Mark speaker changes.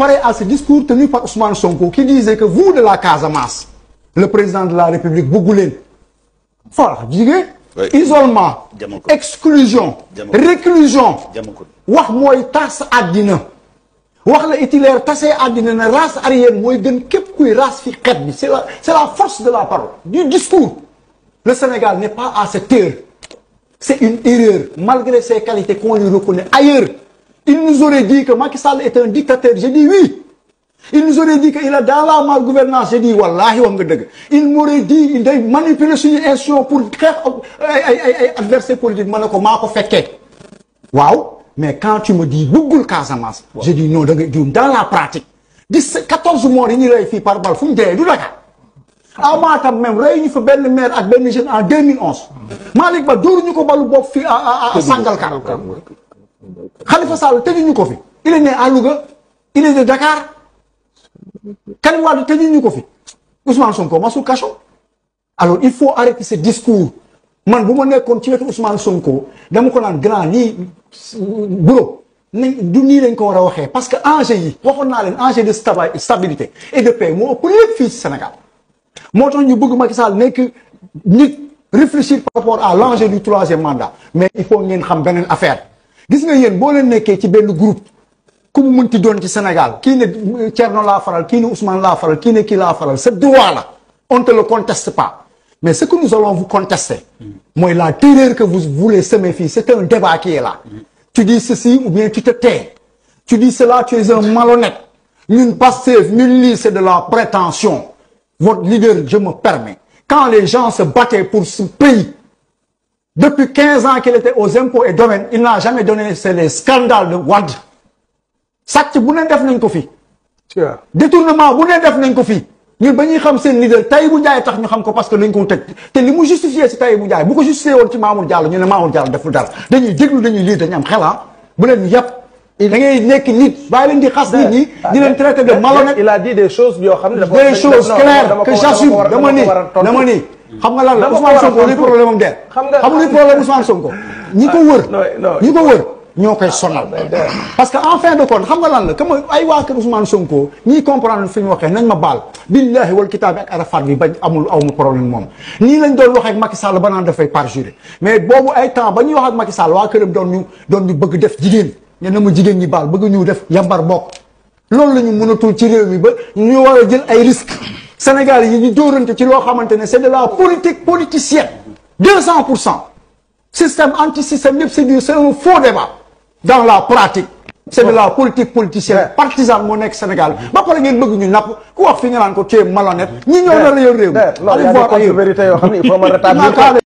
Speaker 1: pareil à ce discours tenu par Ousmane Sonko qui disait que vous de la Casamance le président de la République bëggu leen voilà jigéen
Speaker 2: Oui.
Speaker 1: isolement
Speaker 2: Jamal ko.
Speaker 1: exclusion
Speaker 2: Jamal ko.
Speaker 1: réclusion
Speaker 2: Jamal ko.
Speaker 1: wax mooy tas àddina wax la itilaire tasee àddina ne race aryenne mooy gën képp kuy race fi xeet bi c'est la c'est la force de la parole du discours le Sénégal n'est pas à cette heure c'est une erreur malgré ses qualités qu'on lui reconnaît ailleurs il nous aurait dit que Macky Sall est un dictateur j'ai dit oui il nous aurait dit qu'il est dans la malgouvernance j'ai dit wallahi wax nga dëgg il m'aurait dit il day manipuler suñu institution pour xeex ay ay ay ay adversaire politique ma ne ko maa ko fekkee waaw mais quand tu me dis bëggul Casamance je dis non da nga juum dans la pratique dix quatorze morts yi ñu rey fii par balle fu mu dee du Dakar à Matam même rey ñu fa benn maire ak benn jeune en 2011 Malick Ba dóoruñu ko balu bopp fii à à à Sangalkam Khalifa Sall tëjuñu ko fi il est né à Louga il est de Dakar Karim Wade tëjuñu ko fi Ousmane Sonko masul kaso alors il faut arrêter ce discours man bu ma nekkoon ci wetu Ousmane Sonko dama ko naan grand nii bro nañ du nii lañ ko war a waxee parce que enjeu yi waxoon naa leen enjeu de staba- stabilité et de paix moo ëpp lépp fii ci Sénégal moo tax ñu bëgg Macky Sall nekk nit réfléchir par rapport à l'enjeu du troisième mandat mais il faut ngeen xam beneen affaire gis nga yéen boo leen nekkee ci benn groupe ku mu mënti doon ci Sénégal kii ne Thierno laa faral kii ne Ousmane laa faral kii ne kii laa faral c'est droit là on ne te le conteste pas mais ce que nous allons vous contester mooy la terreur que vous voulez semer fii c'est un débat qui est là tu dis ceci ou bien tu te tais tu dis cela tu es un malhonnête ñun Pastef ñun lii c'est de la prétention votre leader je me permets quand les gens se battaient pour ce pays depuis 15 ans qu'il était aux impôts et domaines il n'a jamais donné c'est les scandales de Wade sàcc bu ne def nañ ko fi détournement bu ne def nañ ko fi ñun ba ñuy xam seen leader Tahibou Ndiaye tax ñu xam ko parce que dañ ko tëj te li mu justifié si Tahibou Ndiaye bu ko justifié woon ci Mamour Diallo ñu ne Mamour Diallo deful dara dañuy déglu dañuy lire dañuy am xela bu leen yàpp da ngay nekk nit bàyyi leen di xas nit ñi di leen traiter de malhonnête
Speaker 3: il a dit des choses yoo xam ne dafa
Speaker 1: des choses
Speaker 3: non,
Speaker 1: claires
Speaker 3: dama ko-
Speaker 1: que
Speaker 3: dama ko
Speaker 1: j'assume
Speaker 3: war a-
Speaker 1: dama ni
Speaker 3: ko war a tontu.
Speaker 1: dama ni xam nga lan la
Speaker 3: Dama ko
Speaker 1: Ousmane
Speaker 3: war a
Speaker 1: Sonko li
Speaker 3: tontu.
Speaker 1: problème am der
Speaker 3: Xam nga-
Speaker 1: xam nga li problème Ousmane Sonko ñi ko wër
Speaker 3: non, non.
Speaker 1: ñi ko wër ñoo koy sonal parce que en fin de compte xam nga lan la comme ay waa kër Ousmane Sonko ñiy comprendre fi ñu waxee nañ ma baal billahi wal kitaabi ak arafat bi bañ amul aw ma problème moom nii lañ doon waxee ak Macky Sall ba naan dafay parjuré mais boobu ay temps ba ñuy wax ak Macky Sall waa këram doon ñu doon ñu bëgg def jigéen ne na ma jigéen ñi baal bëgg ñu def yambar bokk loolu la ñu mënatul ci réew mi ba ñu war a jël ay risques Sénégal yi ñu dóorante ci loo xamante ne c'est de la politique politicienne deux cent pour cent système anti-système yëpp c'est du c'est un faux débat dans la pratique c'est de la politique politicienne partisane moo nekk Sénégal ba pare ngeen bëgg ñu napp ku wax fi nga naan ko tu es malhonnête ñi ñoo nar a yor réew mi
Speaker 3: non il y a
Speaker 1: allez
Speaker 3: des
Speaker 1: voir ailleurs
Speaker 3: contre-vérités yoo xam ne il faut ma rétablir